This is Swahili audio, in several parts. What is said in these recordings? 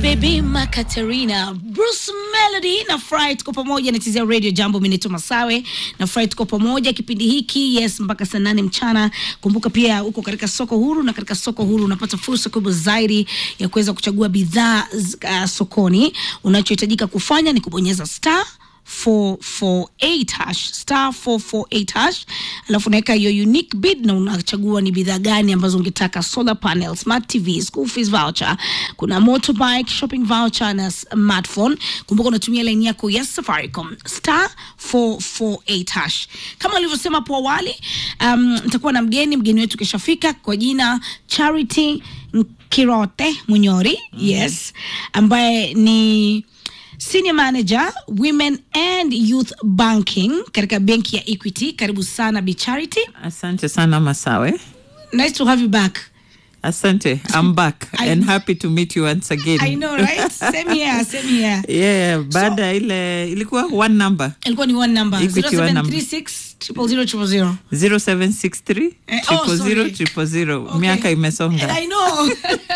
Baby Makaterina, Bruce Melody na Fry tuko pamoja nachezea radio jambo. Mimi naitwa Masawe na Fry tuko pamoja kipindi hiki yes, mpaka saa nane mchana. Kumbuka pia uko katika soko huru, na katika soko huru unapata fursa kubwa zaidi ya kuweza kuchagua bidhaa uh, sokoni. Unachohitajika kufanya ni kubonyeza star 448 hash star 448 hash, alafu unaweka hiyo unique bid na unachagua ni bidhaa gani ambazo ungetaka: solar panel, smart TV, school fees voucher, kuna motorbike, shopping voucher na smartphone. Kumbuka unatumia line yako ya Safaricom star 448 hash. Kama alivyosema hapo awali, um, nitakuwa na mgeni mgeni wetu kishafika kwa jina Charity Kirote Munyori, yes, ambaye ni Senior Manager Women and Youth Banking katika benki ya Equity. Karibu sana Bi Charity. Asante sana Masawe. Nice to have you back. Asante. I'm back I- and happy to meet you once again. I know, right? Same here, same here. Yeah, baada ya ile ilikuwa one number Ilikuwa ni one number. Equity one number. 0736 000 000. 0763 Eh, oh, triple sorry. zero triple zero. Okay. Miaka imesonga. I know.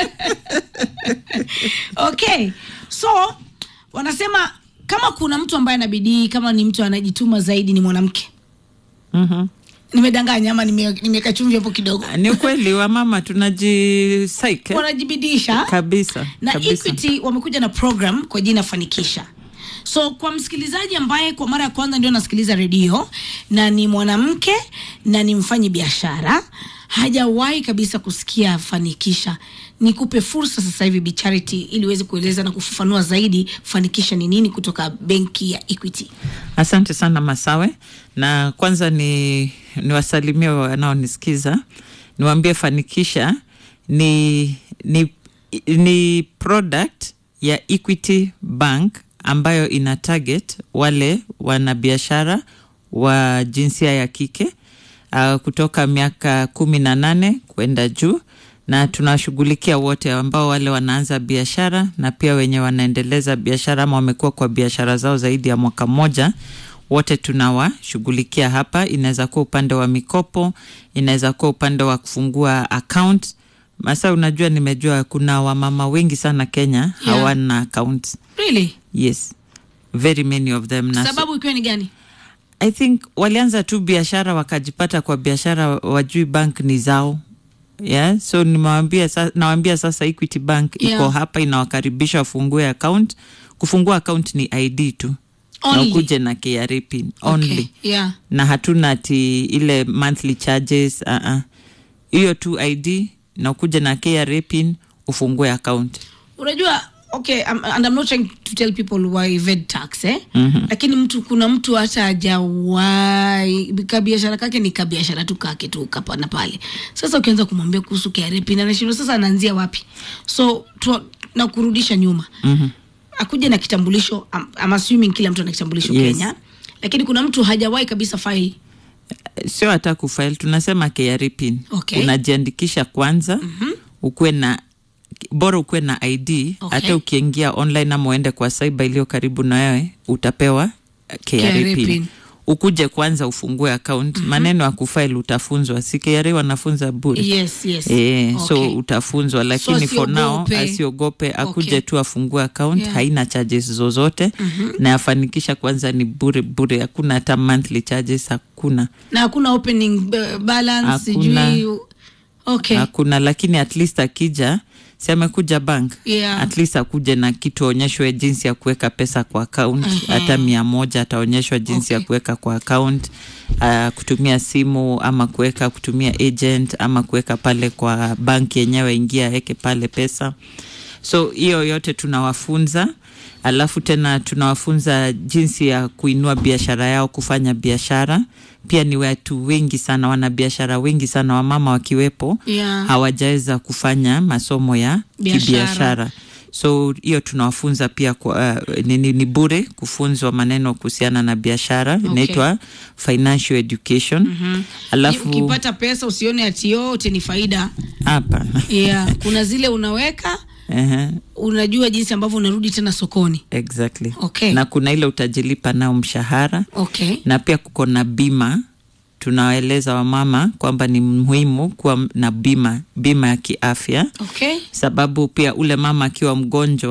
okay. So wanasema kama kuna mtu ambaye ana bidii, kama ni mtu anajituma zaidi ni mwanamke. Mhm. Nimedanganya ama nime- nimeweka chumvi hapo kidogo? Ni ukweli wa mama tunajisaike Wanajibidisha. kabisa na kabisa. Equity wamekuja na program kwa jina Fanikisha. So kwa msikilizaji ambaye kwa mara ya kwanza ndio anasikiliza redio na ni mwanamke na ni mfanyi biashara, hajawahi kabisa kusikia Fanikisha, nikupe fursa sasa hivi Bi Charity, ili uweze kueleza na kufafanua zaidi Fanikisha ni nini kutoka benki ya Equity. Asante sana Masawe, na kwanza ni niwasalimie wanaonisikiza, niwaambie Fanikisha ni, ni, ni product ya Equity Bank ambayo ina target wale wanabiashara wa jinsia ya kike uh, kutoka miaka kumi na nane kwenda juu na tunawashughulikia wote ambao wale wanaanza biashara na pia wenye wanaendeleza biashara ama wamekuwa kwa biashara zao zaidi ya mwaka mmoja wote tunawashughulikia hapa. Inaweza kuwa upande wa mikopo, inaweza kuwa upande wa kufungua account. Masa, unajua, nimejua kuna wamama wengi sana Kenya Yeah. hawana account. Really? Yes, very many of them na Sababu ikiwa ni gani? I think walianza tu biashara wakajipata kwa biashara, wajui bank ni zao yeah. So nimewambia sa, nawambia sasa Equity Bank iko Yeah. hapa inawakaribisha wafungue account. Kufungua account ni ID tu na Only. ukuje na KRA pin only Okay. Yeah. na hatuna ati ile monthly charges uh -uh. hiyo tu ID na ukuje na KRA pin ufungue account. unajua okay I'm, and I'm not trying to tell people why evade tax eh? Mhm. lakini mtu kuna mtu hata hajawahi kabiashara kake ni kabiashara tu kake tu kapa na pale sasa ukianza kumwambia kuhusu KRP na anashindwa sasa anaanzia wapi so tu, na kurudisha nyuma Mhm. akuja na kitambulisho I'm, I'm assuming kila mtu ana kitambulisho Yes. Kenya lakini kuna mtu hajawahi kabisa file sio hata kufile tunasema KRA pin Okay. unajiandikisha kwanza mm-hmm. ukuwe na bora ukuwe na id Okay. hata ukiingia online ama uende kwa cyber iliyo karibu na wewe utapewa eh, KRA KRA pin. pin. ukuje kwanza ufungue account mm-hmm. maneno ya kufile utafunzwa si KRA wanafunza bure yes yes E, Okay. so utafunzwa lakini for now asiogope. asiogope akuje Okay. tu afungue account Yeah. haina charges zozote mm-hmm. na yafanikisha kwanza ni bure bure hakuna hata monthly charges hakuna na hakuna opening uh, balance Hakuna. sijui okay hakuna lakini at least akija si amekuja bank Yeah. at least akuje na kitu aonyeshwe jinsi ya kuweka pesa kwa account Mhm. hata mia moja ataonyeshwa jinsi ya Okay. kuweka kwa account uh, kutumia simu ama kuweka kutumia agent ama kuweka pale kwa bank yenyewe ingia aweke pale pesa so hiyo yote tunawafunza alafu tena tunawafunza jinsi ya kuinua biashara yao kufanya biashara pia ni watu wengi sana wanabiashara wengi sana wamama wakiwepo Yeah. hawajaweza kufanya masomo ya Biashara. kibiashara so hiyo tunawafunza pia kwa, uh, ni, ni, ni bure kufunzwa maneno kuhusiana na biashara Okay. inaitwa financial education mm-hmm. alafu ukipata pesa usione ati yote ni faida hapa yeah. kuna zile unaweka Ehe, unajua jinsi ambavyo unarudi tena sokoni exactly Okay. na kuna ile utajilipa nao mshahara okay na pia kuko na bima tunawaeleza wamama kwamba ni muhimu kuwa na bima bima ya kiafya okay sababu pia ule mama akiwa mgonjwa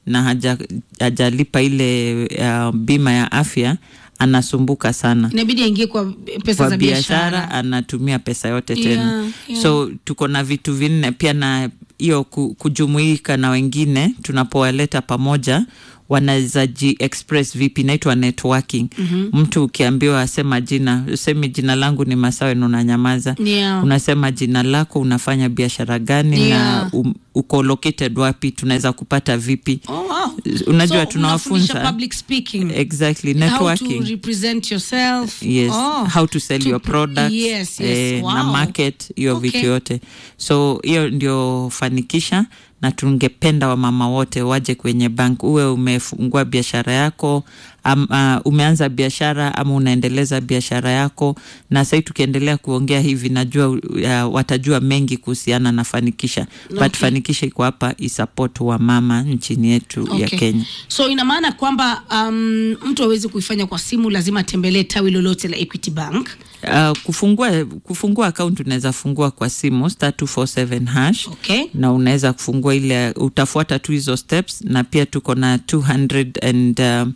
na haja, hajalipa ile uh, bima ya afya anasumbuka sana inabidi aingie kwa pesa kwa za biashara biashara anatumia pesa yote Yeah, tena yeah. so tuko na vitu vinne pia na hiyo ku, kujumuika na wengine tunapowaleta pamoja wanaweza ji express vipi inaitwa networking mm-hmm. mtu ukiambiwa asema jina usemi jina langu ni masawe na unanyamaza Yeah. unasema jina lako unafanya biashara gani Yeah. na um, uko located wapi tunaweza kupata vipi Oh, wow. unajua So, tunawafunza unafundisha public speaking exactly how to networking represent yourself yes oh. how to sell To your pr- product yes, yes. eh, na Wow. market hiyo Okay. vitu yote so hiyo ndio fanikisha na tungependa wamama wote waje kwenye bank uwe umefungua biashara yako am, uh, umeanza biashara ama unaendeleza biashara yako na sahii tukiendelea kuongea hivi najua uh, watajua mengi kuhusiana na fanikisha but Okay. fanikisha iko hapa isupport wamama nchini yetu ya Okay. kenya so ina maana kwamba um, mtu awezi kuifanya kwa simu lazima atembelee tawi lolote la equity bank Uh, kufungua kufungua account unaweza fungua kwa simu star 247 hash okay na unaweza kufungua ile utafuata tu hizo steps na pia tuko na 200 and um,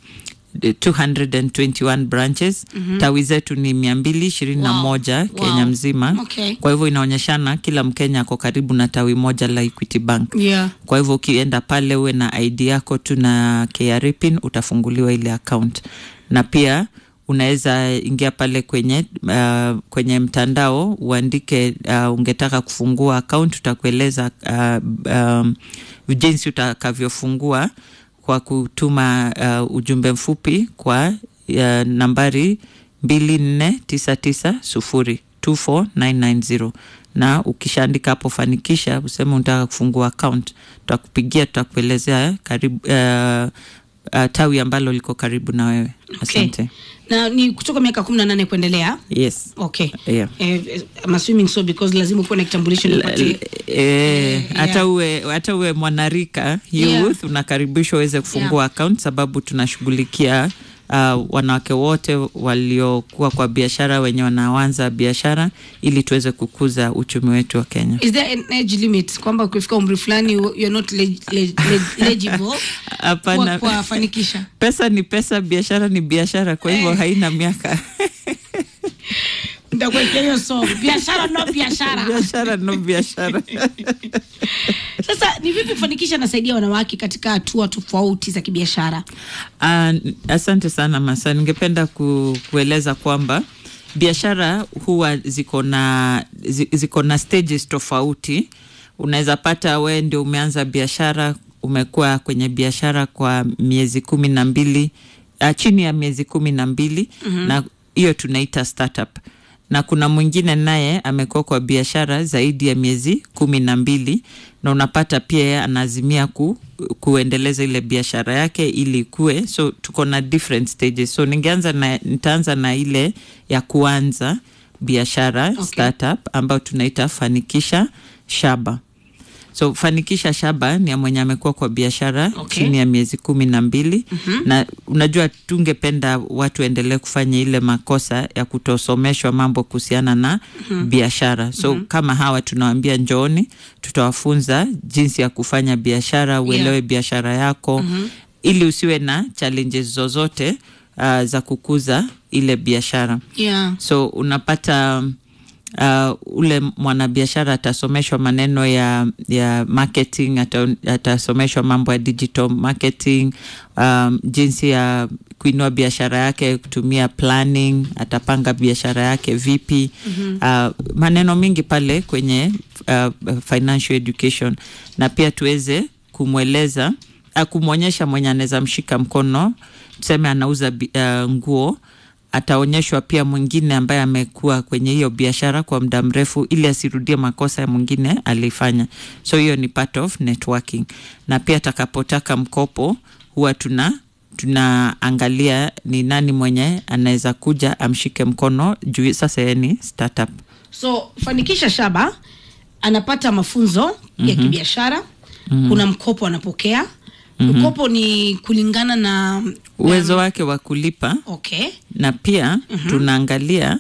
221 branches mm-hmm. tawi zetu ni mia mbili ishirini na Wow. moja Wow. kenya mzima Okay. kwa hivyo inaonyeshana kila mkenya ako karibu na tawi moja la equity bank yeah kwa hivyo ukienda pale uwe na id yako tu na KRA pin utafunguliwa ile account na pia unaweza ingia pale kwenye uh, kwenye mtandao uandike uh, ungetaka kufungua account utakueleza uh, um, jinsi utakavyofungua kwa kutuma uh, ujumbe mfupi kwa uh, nambari mbili nne tisa tisa sufuri 24990 na ukishaandika hapo fanikisha useme unataka kufungua account tutakupigia tutakuelezea karibu uh, uh, tawi ambalo liko karibu na wewe okay. asante na ni kutoka miaka kumi na nane kuendelea yes okay Yeah. eh, eh, I'm assuming so because lazima ukuwe na kitambulisho nipatie Eh, hata yeah. uwe hata uwe mwanarika youth Yeah. unakaribishwa uweze kufungua Yeah. account sababu tunashughulikia uh, wanawake wote waliokuwa kwa biashara wenye wanaanza biashara ili tuweze kukuza uchumi wetu wa Kenya. is there an age limit kwamba ukifika umri fulani you- you're not leg, leg, leg, legible kwa, Hapana, kwa fanikisha pesa ni pesa, biashara ni biashara, kwa hivyo haina miaka. nitakuwekea hiyo song biashara no biashara biashara no biashara. sasa ni vipi kufanikisha nasaidia wanawake katika hatua tofauti za kibiashara Uh, asante sana Masa, ningependa ku, kueleza kwamba biashara huwa ziko na zi- ziko na stages tofauti. Unaweza pata we ndio umeanza biashara, umekuwa kwenye biashara kwa miezi kumi na mbili uh, chini ya miezi kumi na mbili mm-hmm. na hiyo tunaita startup na kuna mwingine naye amekuwa kwa biashara zaidi ya miezi kumi na mbili na unapata pia yeye anaazimia ku, kuendeleza ile biashara yake ili ikue so tuko na different stages so ningeanza na nitaanza na ile ya kuanza biashara Okay. startup ambayo tunaita fanikisha shaba so fanikisha shaba ni ya mwenye amekuwa kwa biashara Okay. chini ya miezi kumi na mbili mm-hmm. na unajua tungependa watu waendelee kufanya ile makosa ya kutosomeshwa mambo kuhusiana na mm-hmm. biashara so mm-hmm. kama hawa tunawambia njooni tutawafunza jinsi ya kufanya biashara uelewe Yeah. biashara yako mm-hmm. ili usiwe na challenges zozote uh, za kukuza ile biashara yeah so unapata uh, ule mwanabiashara atasomeshwa maneno ya ya marketing ata, atasomeshwa mambo ya digital marketing um, jinsi ya kuinua biashara yake kutumia planning atapanga biashara yake vipi mm-hmm. uh, maneno mingi pale kwenye uh, financial education na pia tuweze kumweleza uh, kumwonyesha mwenye anaweza mshika mkono tuseme anauza bi- uh, nguo ataonyeshwa pia mwingine ambaye amekuwa kwenye hiyo biashara kwa muda mrefu ili asirudie makosa ya mwingine alifanya so hiyo ni part of networking na pia atakapotaka mkopo huwa tuna tunaangalia ni nani mwenye anaweza kuja amshike mkono juu sasa yeye ni startup so fanikisha shaba anapata mafunzo mm-hmm. ya kibiashara mm-hmm. kuna mkopo anapokea mm-hmm. mkopo ni kulingana na uwezo wake wa kulipa okay na pia mm-hmm. tunaangalia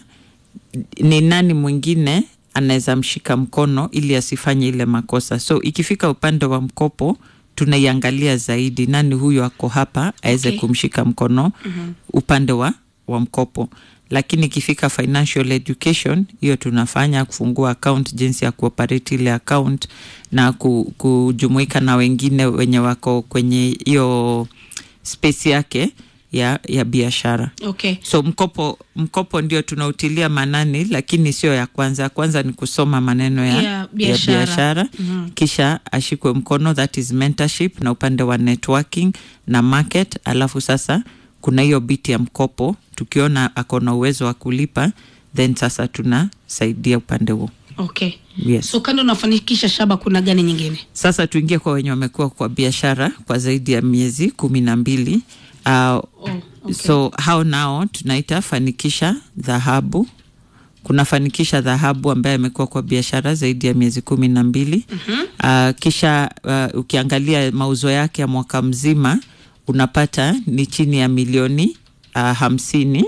ni nani mwingine anaweza mshika mkono ili asifanye ile makosa so ikifika upande wa mkopo tunaiangalia zaidi nani huyu ako hapa aweze Okay. kumshika mkono mm-hmm. upande wa, wa mkopo lakini ikifika financial education hiyo tunafanya kufungua account jinsi ya kuoperate ile account na ku, kujumuika na wengine wenye wako kwenye hiyo space yake ya, ya biashara okay so mkopo mkopo ndio tunautilia manani lakini sio ya kwanza ya kwanza ni kusoma maneno ya, Ya ya biashara. biashara Mhm. kisha ashikwe mkono that is mentorship na upande wa networking na market alafu sasa kuna hiyo biti ya mkopo tukiona ako na uwezo wa kulipa then sasa tunasaidia upande huo okay yes. so kando unafanikisha shaba kuna gani nyingine sasa tuingie kwa wenye wamekuwa kwa biashara kwa zaidi ya miezi kumi na mbili uh, oh, okay. so hao nao tunaita fanikisha dhahabu kuna fanikisha dhahabu ambaye amekuwa kwa biashara zaidi ya miezi kumi na mbili mm-hmm. uh, kisha uh, ukiangalia mauzo yake ya mwaka mzima unapata ni chini ya milioni uh, hamsini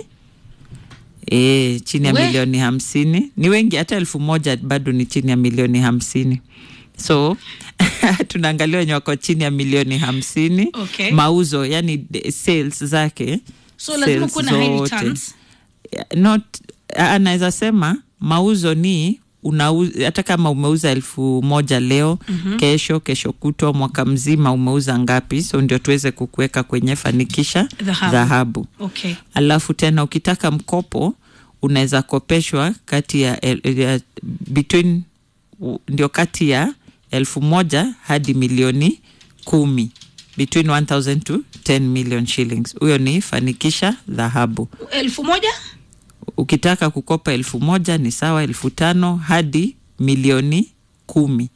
E, chini ya We. milioni hamsini ni wengi hata elfu moja bado ni chini ya milioni hamsini so tunaangalia wenye wako chini ya milioni hamsini Okay. mauzo yani de- sales zake so lazima sales kuwe na high zote. returns not anaweza sema mauzo ni unauza hata kama umeuza elfu moja leo mm-hmm. kesho kesho kutwa mwaka mzima umeuza ngapi so ndio tuweze kukuweka kwenye fanikisha Dhahabu. dhahabu okay alafu tena ukitaka mkopo unaweza kopeshwa kati ya, el- ya between u- ndio kati ya elfu moja hadi milioni kumi between 1000 to 10 million shillings huyo ni fanikisha dhahabu elfu moja ukitaka kukopa elfu moja ni sawa elfu tano hadi milioni kumi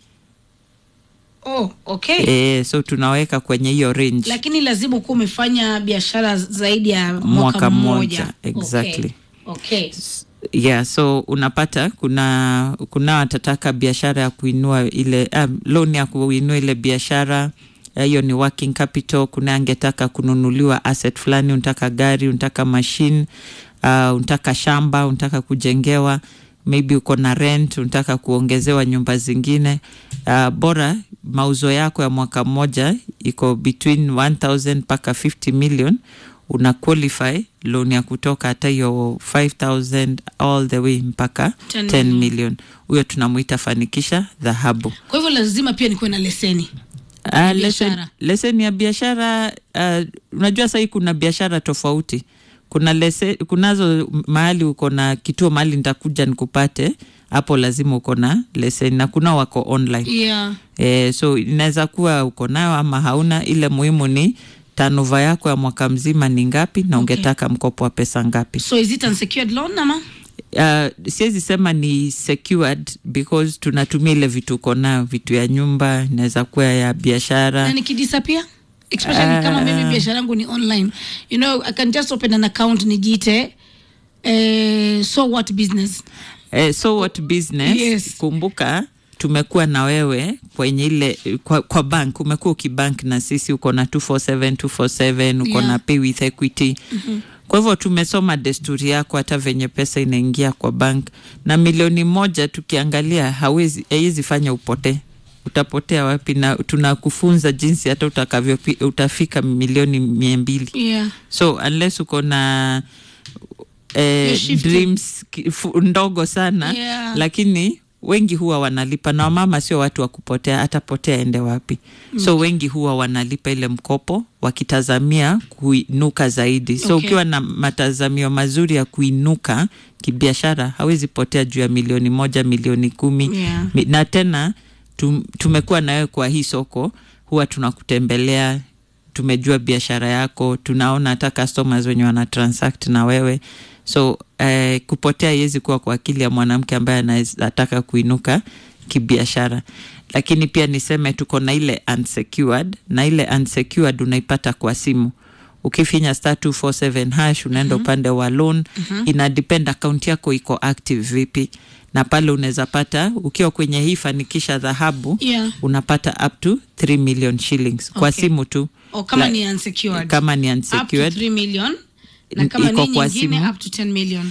oh okay e, so tunaweka kwenye hiyo range lakini lazima ukuwa umefanya biashara zaidi ya mwaka, Mwaka mmoja mmoja, exactly. okay. okay. yeah so unapata kuna kuna watataka biashara ya kuinua ile um, loan ya kuinua ile biashara Eh, hiyo ni working capital kuna angetaka kununuliwa asset fulani unataka gari unataka machine uh, unataka shamba unataka kujengewa maybe uko na rent unataka kuongezewa nyumba zingine uh, bora mauzo yako ya mwaka mmoja iko between 1000 mpaka 50 million una qualify loan ya kutoka hata hiyo 5000 all the way mpaka 10 10 million. million huyo tunamwita fanikisha dhahabu kwa hivyo lazima pia nikuwe na leseni Uh, lesen, biashara. lesen ya biashara uh, unajua sahii kuna biashara tofauti kuna lese, kunazo mahali uko na kituo mahali nitakuja nikupate hapo lazima uko na leseni na kuna wako online yeah. eh, so inaweza kuwa uko nayo ama hauna ile muhimu ni tanova yako ya mwaka mzima ni ngapi na Okay. ungetaka mkopo wa pesa ngapi so is it unsecured loan ama uh, siwezi sema ni secured because tunatumia ile vitu uko nayo vitu ya nyumba inaweza kuwa ya biashara na nikidisappear especially kama mimi biashara yangu ni online you know i can just open an account nijiite eh, so what business Eh, so what business Yes. kumbuka tumekuwa na wewe kwenye ile kwa, kwa bank umekuwa ukibank na sisi uko na 247 247 uko Yeah. na pay with equity mm-hmm. kwa hivyo tumesoma desturi yako hata venye pesa inaingia kwa bank na milioni moja tukiangalia hawezi haiwezi fanya upotee utapotea wapi na tunakufunza jinsi hata utakavyo utafika milioni mia mbili yeah so unless uko na eh, You're shifting. dreams ki- fu- ndogo sana Yeah. lakini wengi huwa wanalipa na wamama sio watu wa kupotea atapotea ende wapi mm. so wengi huwa wanalipa ile mkopo wakitazamia kuinuka zaidi so Okay. ukiwa na matazamio mazuri ya kuinuka kibiashara hawezi potea juu ya milioni moja milioni kumi Yeah. Mi- na tena tum, tumekuwa nawewe kwa hii soko huwa tunakutembelea tumejua biashara yako tunaona hata customers wenye wana transact na wewe so eh, kupotea iwezi kuwa kwa akili ya mwanamke ambaye anataka kuinuka kibiashara lakini pia niseme tuko na ile unsecured na ile unsecured unaipata kwa simu ukifinya star 247 hash unaenda upande wa loan ina depend akaunti yako iko active vipi na pale unaweza pata ukiwa kwenye hii fanikisha dhahabu Yeah. unapata up to 3 million shillings kwa Okay. simu tu o kama La- ni unsecured kama ni up to unsecured 3 million na kama Iko ni kwa nyingine simu. up to 10 million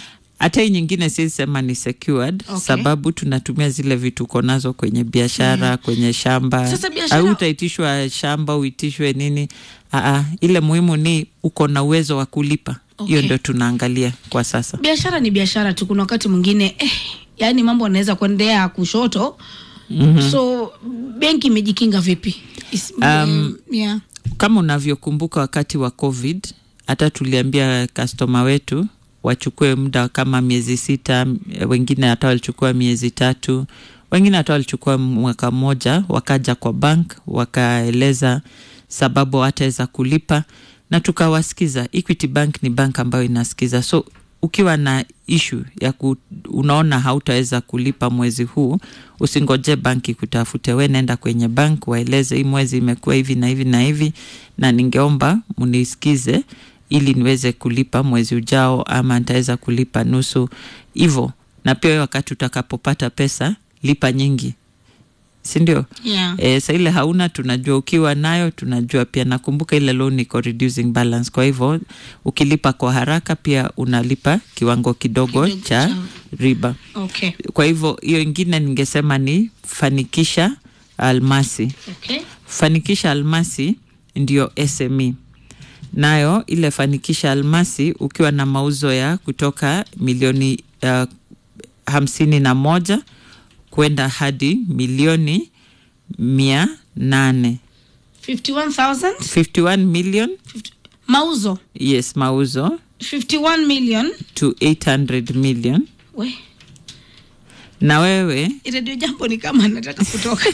hata hii nyingine siwezi sema ni secured Okay. sababu tunatumia zile vitu uko nazo kwenye biashara kwenye shamba Sasa biashara- au utaitishwa shamba uitishwe nini Aa, ile muhimu ni uko na uwezo wa kulipa hiyo Okay. ndo tunaangalia kwa sasa biashara ni biashara tu kuna wakati mwingine eh, yaani mambo anaweza kuendea kushoto so benki imejikinga vipi Is, Um, yeah. kama unavyokumbuka wakati wa covid hata tuliambia kastoma wetu wachukue muda kama miezi sita wengine hata walichukua miezi tatu wengine hata walichukua mwaka mmoja wakaja kwa bank wakaeleza sababu hataweza kulipa na tukawasikiza equity bank ni bank ambayo inasikiza so ukiwa na ishu ya ku, unaona hautaweza kulipa mwezi huu usingoje banki kutafute we nenda kwenye bank waeleze hii mwezi imekuwa hivi na hivi na hivi na ningeomba munisikize ili niweze kulipa mwezi ujao ama nitaweza kulipa nusu hivo na pia wewe wakati utakapopata pesa lipa nyingi sindio Yeah. E, sa ile hauna tunajua, ukiwa nayo tunajua pia. Nakumbuka ile loan iko reducing balance, kwa hivyo ukilipa kwa haraka pia unalipa kiwango kidogo, Kidogo cha cha- riba. Okay. Kwa hivyo hiyo ingine ningesema ni fanikisha almasi. Okay. Fanikisha almasi ndio SME nayo ile fanikisha almasi ukiwa na mauzo ya kutoka milioni uh, hamsini na moja kwenda hadi milioni mia nane 51,000 51 million mauzo yes mauzo 51 million to 800 million we na wewe redio jambo ni kama nataka kutoka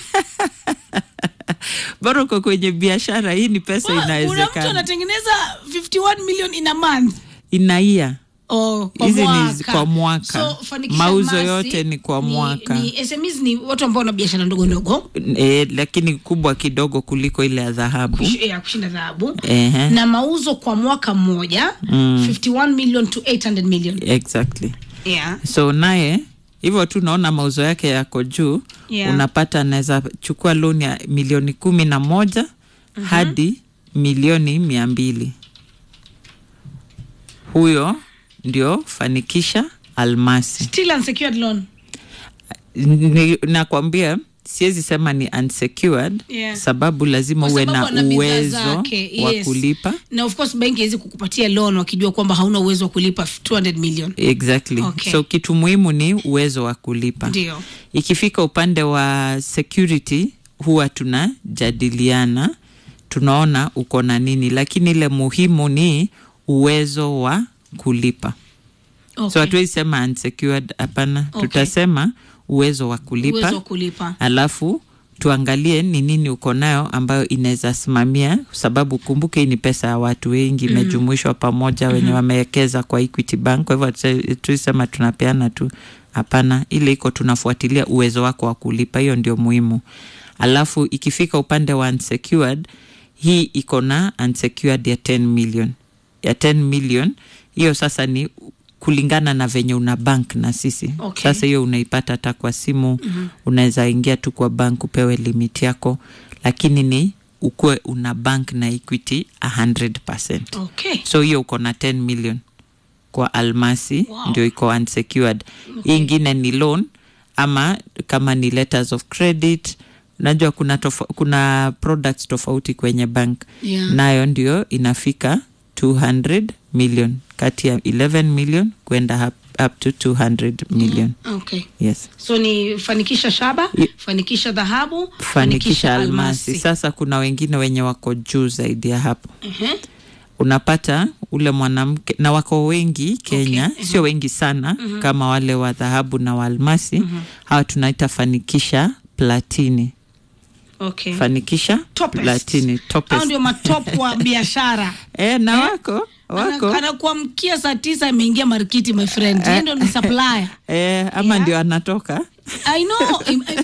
bora uko kwenye biashara hii ni pesa Wa- kuna mtu inawezekana anatengeneza 51 million in a month inaia Oh, kwa Hizi ni mwaka. kwa mwaka. So, Fanikisha Mauzo Almasi yote ni kwa mwaka. ni SMEs ni watu ambao wana biashara ndogo ndogo e, lakini kubwa kidogo kuliko ile ya dhahabu kush- ya kushinda dhahabu Ehe. na mauzo kwa mwaka mmoja Mm. 51 million to 800 million exactly yeah. so naye hivyo tu naona mauzo yake yako juu Yeah. unapata anaweza chukua loan ya milioni kumi na moja hadi milioni mia mbili huyo ndio fanikisha almasi still unsecured loan Ni- nakwambia siwezi sema ni unsecured Yeah. sababu lazima Kwa uwe sababu na ana bidhaa uwezo zake, wa yes. kulipa na of course benki haiwezi kukupatia loan wakijua kwamba hauna uwezo wa kulipa 200 million exactly Okay. so kitu muhimu ni uwezo wa kulipa ndio ikifika upande wa security huwa tunajadiliana tunaona uko na nini lakini ile muhimu ni uwezo wa kulipa so okay. hatuwezi sema unsecured hapana Okay. tutasema uwezo wa kulipa uwezo wa kulipa alafu tuangalie ni nini uko nayo ambayo inaweza simamia sababu kumbuke hii ni pesa ya watu wengi imejumuishwa pamoja wenye wamewekeza kwa equity bank kwa hivyo hatu- tuisema tunapeana tu hapana ile iko tunafuatilia uwezo wako wa kulipa hiyo ndio muhimu alafu ikifika upande wa unsecured hii iko na unsecured ya 10 million ya 10 million hiyo sasa ni kulingana na venye una bank na sisi Okay. sasa hiyo unaipata hata kwa simu mm-hmm. unaweza ingia tu kwa bank upewe limit yako lakini ni ukuwe una bank na equity 100 okay so hiyo uko na 10 million kwa almasi Wow. ndio iko unsecured hii ingine ni loan ama kama ni letters of credit unajua kuna, tofa, kuna products tofauti kwenye bank Yeah. nayo ndio inafika 200 million kati ya 11 million kwenda up, up to 200 million okay yes so ni fanikisha shaba Ye- fanikisha dhahabu fanikisha almasi sasa kuna wengine wenye wako juu zaidi ya hapo Mhm. unapata ule mwanamke na wako wengi kenya Okay, sio wengi sana kama wale wa dhahabu na wa almasi hawa tunaita fanikisha platini okay fanikisha Topest. platini hao topest. ndio matop wa biashara e, na wako wako Ana- anakuamkia saa tisa ameingia markiti my friend Yeye ndio ni supplier e, ama Yeah. ndio anatoka i know Im- I-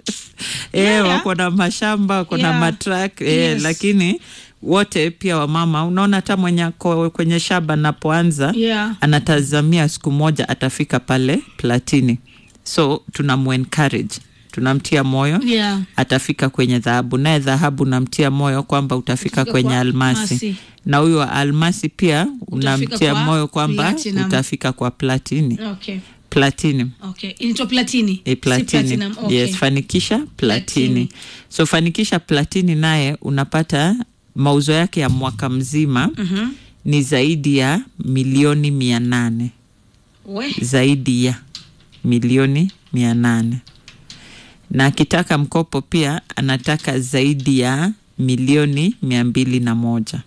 e, Yeah. wako na mashamba wako na Yeah. matrak e, Yes. lakini wote pia wamama unaona hata mwenye ako kwenye shamba anapoanza yeah anatazamia siku moja atafika pale platini so tunamu encourage tunamtia moyo Yeah. atafika kwenye dhahabu naye dhahabu namtia moyo kwamba utafika Utafika kwenye kwa almasi almasi. na huyo wa almasi pia unamtia kwa moyo kwamba platinum. utafika kwa platini Okay. platinum Okay. Inaitwa platini. E, Si platini. platinum. Okay. Yes, fanikisha platini. Platini. So fanikisha platini naye unapata mauzo yake ya mwaka mzima Mhm. ni zaidi ya milioni mia nane We. zaidi ya milioni mia nane na akitaka mkopo pia anataka zaidi ya milioni mia mbili na moja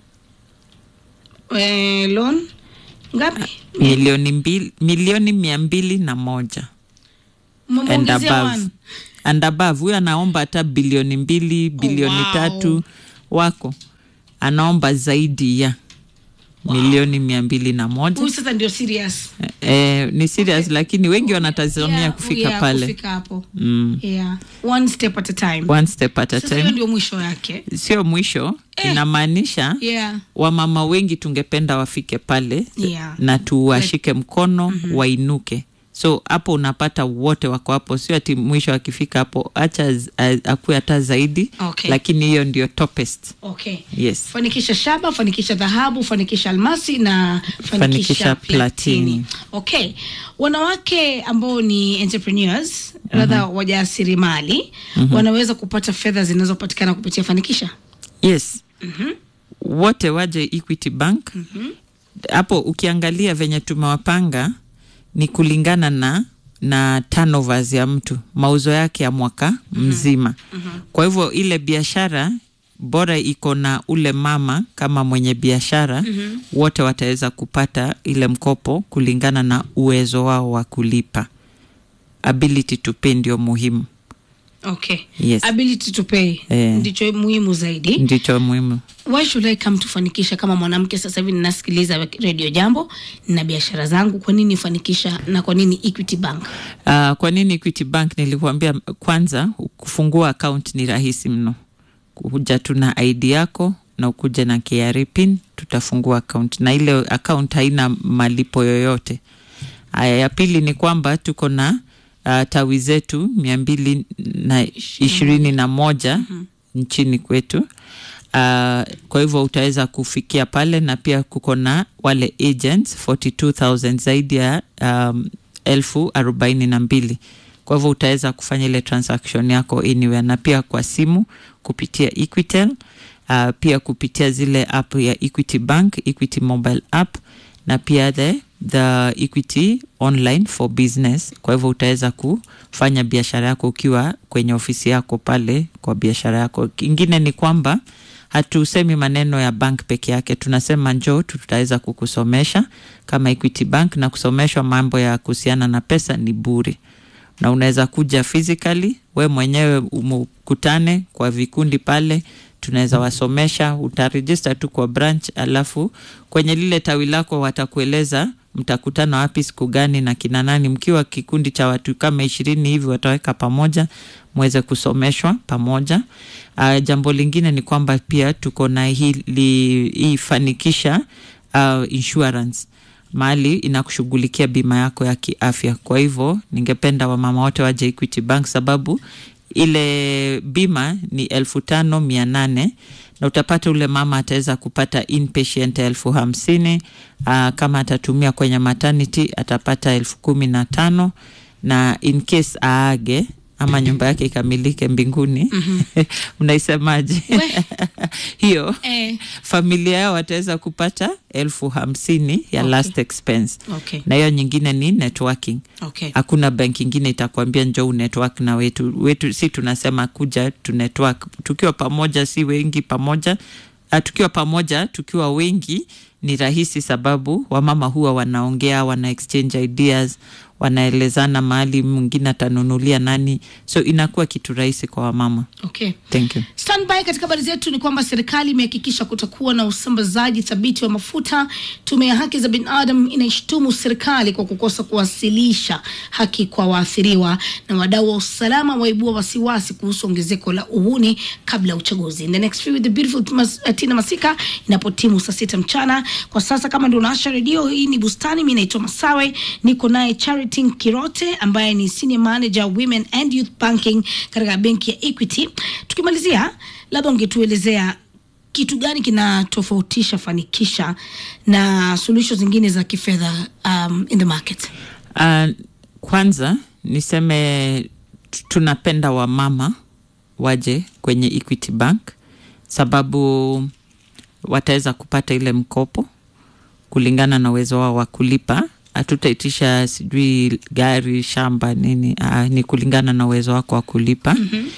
Eh, loan ngapi? milioni mbili, milioni mia mbili na moja and Mmemuongezea above. one. and above huyo anaomba hata bilioni mbili bilioni wow. tatu wako anaomba zaidi ya milioni mia mbili na moja Huyu sasa ndio serious. eh, ni serious lakini wengi wanatazamia Yeah, kufika yeah, pale Kufika hapo. mm. Yeah. One step at a time. one step at a Sasa hiyo time ndio mwisho yake. sio mwisho Eh. inamaanisha Yeah. wamama wengi tungependa wafike pale Yeah. na tuwashike mkono wainuke so hapo unapata wote wako hapo sio ati mwisho akifika hapo acha z- a- akuwe hata zaidi Okay. lakini hiyo ndio topest Okay. yes fanikisha shaba fanikisha dhahabu fanikisha almasi na fanikisha, Fanikisha platini. platini. okay wanawake ambao ni entrepreneurs radha wajasiriamali wanaweza kupata fedha zinazopatikana kupitia fanikisha yes wote waje equity bank hapo ukiangalia venye tumewapanga ni kulingana na na turnovers ya mtu mauzo yake ya mwaka mzima kwa hivyo ile biashara bora iko na ule mama kama mwenye biashara wote wataweza kupata ile mkopo kulingana na uwezo wao wa kulipa ability to pay ndio muhimu okay Yes. ability to pay Eh. ndicho muhimu zaidi ndicho muhimu why should I come to fanikisha kama mwanamke sasa hivi ninasikiliza radio jambo na biashara zangu kwa nini fanikisha na kwa nini equity bank Uh, kwa nini Equity Bank nilikuambia kwanza, kufungua account ni rahisi mno. Kuja tu na ID yako na ukuje na KRA pin, tutafungua account na ile account haina malipo yoyote. Aya, ya pili ni kwamba tuko na uh, tawi zetu mia mbili na ishirini na moja nchini kwetu. Uh, kwa hivyo utaweza kufikia pale na pia kuko na wale agents 42000 zaidi ya um, elfu arobaini na mbili kwa hivyo utaweza kufanya ile transaction yako anywhere na pia kwa simu kupitia equitel uh, pia kupitia zile app ya equity bank equity mobile app na pia the, the equity online for business kwa hivyo utaweza kufanya biashara yako ukiwa kwenye ofisi yako pale kwa biashara yako kingine ni kwamba hatusemi maneno ya bank peke yake tunasema njoo tutaweza kukusomesha kama equity bank na kusomeshwa mambo ya kuhusiana na pesa ni bure na unaweza kuja physically we mwenyewe umkutane kwa vikundi pale tunaweza wasomesha utarejista tu kwa branch alafu kwenye lile tawi lako watakueleza mtakutana wapi siku gani na kina nani mkiwa kikundi cha watu kama ishirini hivi wataweka pamoja mweze kusomeshwa pamoja uh, jambo lingine ni kwamba pia tuko na hili hii fanikisha uh, insurance mahali inakushughulikia bima yako ya kiafya kwa hivyo ningependa wamama wote waje equity bank sababu ile bima ni elfu tano mia nane na utapata ule mama ataweza kupata inpatient elfu hamsini uh, kama atatumia kwenye maternity atapata elfu kumi na tano na in case aage ama nyumba yake ikamilike mbinguni mm-hmm. unaisemaje We. hiyo eh, familia yao wataweza kupata elfu hamsini ya Okay. last expense okay na hiyo nyingine ni networking okay hakuna bank ingine itakwambia njoo network na wetu wetu si tunasema kuja tu network tukiwa pamoja si wengi pamoja uh, tukiwa pamoja tukiwa wengi ni rahisi sababu wamama huwa wanaongea wana exchange ideas wanaelezana mahali mwingine atanunulia nani so inakuwa kitu rahisi kwa wamama okay thank you Standby katika habari zetu ni kwamba serikali imehakikisha kutakuwa na usambazaji thabiti wa mafuta. Tume ya haki za binadamu inaishtumu serikali kwa kukosa kuwasilisha haki kwa waathiriwa, na wadau wa usalama waibua wasiwasi kuhusu ongezeko la uhuni kabla ya uchaguzi. In the next few with the beautiful Mas, uh, Tina Masika inapotimu saa sita mchana. Kwa sasa kama ndio unaasha redio, hii ni Bustani. Mimi naitwa Masawe, niko naye Charity Charity Kirote ambaye ni senior manager women and youth banking katika benki ya Equity. Tukimalizia, labda ungetuelezea kitu gani kinatofautisha Fanikisha na suluhisho zingine za kifedha um, in the market? Uh, kwanza niseme t- tunapenda wamama waje kwenye Equity Bank sababu wataweza kupata ile mkopo kulingana na uwezo wao wa kulipa. Hatutaitisha sijui gari, shamba, nini. Uh, ni kulingana na uwezo wako wa kulipa.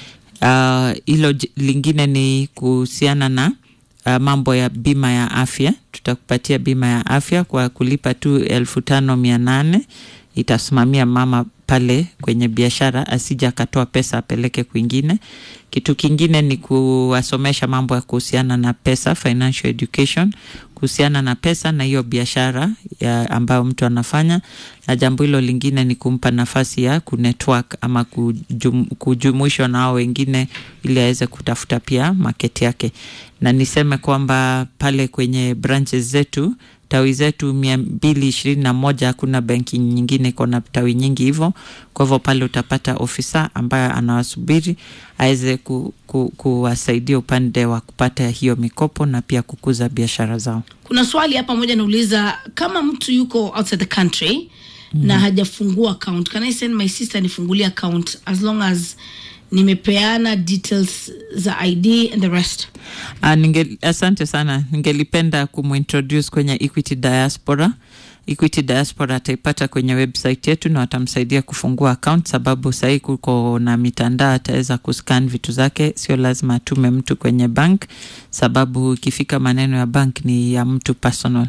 Hilo mm-hmm. uh, lingine ni kuhusiana na uh, mambo ya bima ya afya. Tutakupatia bima ya afya kwa kulipa tu elfu tano mia nane itasimamia mama pale kwenye biashara asija akatoa pesa apeleke kwingine. Kitu kingine ni kuwasomesha mambo ya kuhusiana na pesa, financial education, kuhusiana na pesa na hiyo biashara ya ambayo mtu anafanya, na jambo hilo lingine ni kumpa nafasi ya kunetwork ama kujum, kujumuishwa na hao wengine ili aweze kutafuta pia maketi yake, na niseme kwamba pale kwenye branches zetu tawi zetu mia mbili ishirini na moja hakuna benki nyingine iko na tawi nyingi hivyo. Kwa hivyo pale utapata ofisa ambaye anawasubiri aweze ku, ku, kuwasaidia upande wa kupata hiyo mikopo na pia kukuza biashara zao. Kuna swali hapa moja nauliza, kama mtu yuko outside the country mm-hmm. na hajafungua account, can I send my sister nifungulie account as long as nimepeana details za ID and the rest? Uh, ninge, asante sana. Ningelipenda kumintroduce kwenye Equity Diaspora. Equity Diaspora ataipata kwenye website yetu na watamsaidia kufungua account, sababu sahii kuko na mitandao, ataweza kuscan vitu zake, sio lazima atume mtu kwenye bank, sababu ikifika maneno ya bank ni ya mtu personal.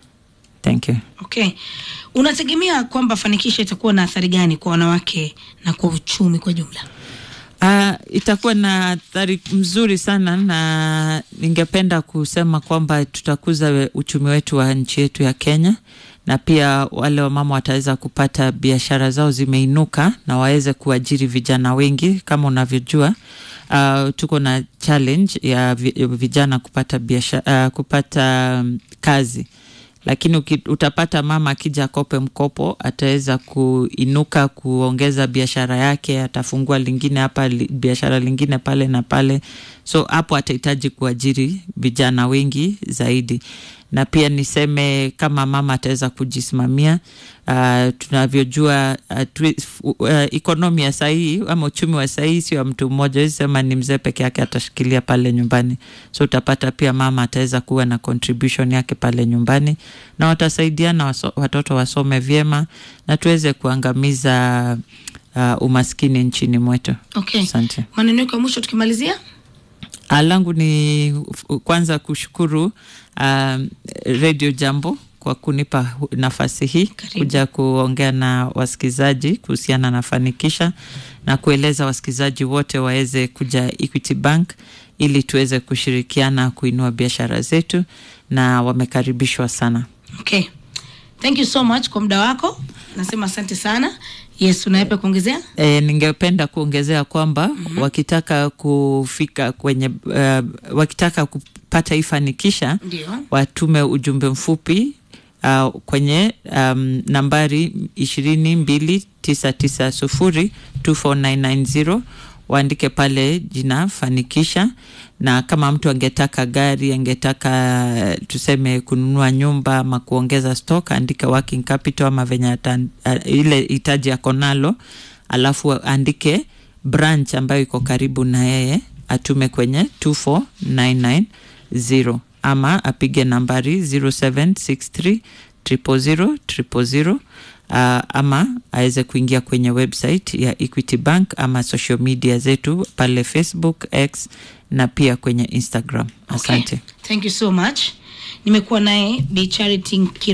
Thank you. Okay, unategemea kwamba Fanikisha itakuwa na athari gani kwa wanawake na kwa uchumi kwa jumla? Uh, itakuwa na athari mzuri sana na ningependa kusema kwamba tutakuza uchumi wetu wa nchi yetu ya Kenya na pia wale wamama wataweza kupata biashara zao zimeinuka na waweze kuajiri vijana wengi. Kama unavyojua, uh, tuko na challenge ya vi- vijana kupata biashara, uh, kupata um, kazi lakini uki, utapata mama akija akope mkopo ataweza kuinuka kuongeza biashara yake, atafungua lingine hapa li, biashara lingine pale na pale, so hapo atahitaji kuajiri vijana wengi zaidi na pia niseme kama mama ataweza kujisimamia. Uh, tunavyojua uh, tu, uh, ekonomi ya sahii ama uchumi wa sahii sio wa mtu mmoja, wezi sema ni mzee peke yake atashikilia pale nyumbani, so utapata pia mama ataweza kuwa na contribution yake pale nyumbani, na watasaidiana waso, watoto wasome vyema na tuweze kuangamiza uh, umaskini nchini mwetu. Okay, Asante. maneno yako ya mwisho tukimalizia. Ah, langu ni f- kwanza kushukuru um, Radio Jambo kwa kunipa hu- nafasi hii Karibu. kuja kuongea na wasikilizaji kuhusiana na Fanikisha na kueleza wasikilizaji wote waweze kuja Equity Bank ili tuweze kushirikiana kuinua biashara zetu, na wamekaribishwa sana. Okay, thank you so much kwa muda wako, nasema asante sana. Yes, unaepa kuongezea? E, ningependa kuongezea kwamba mm-hmm. wakitaka kufika kwenye uh, wakitaka kupata hii Fanikisha Ndio. watume ujumbe mfupi uh, kwenye um, nambari ishirini mbili tisa tisa sufuri 24990 waandike pale jina Fanikisha, na kama mtu angetaka gari, angetaka tuseme kununua nyumba ama kuongeza stock, andika working capital ama venye ata, uh, ile hitaji yako nalo, alafu andike branch ambayo iko karibu na yeye, atume kwenye 24990 ama apige nambari 0763 000 000 uh, ama aweze kuingia kwenye website ya Equity Bank ama social media zetu pale Facebook, X na pia kwenye Instagram. Asante. Okay. Thank you so much. Nimekuwa naye Bi Charity Nkiro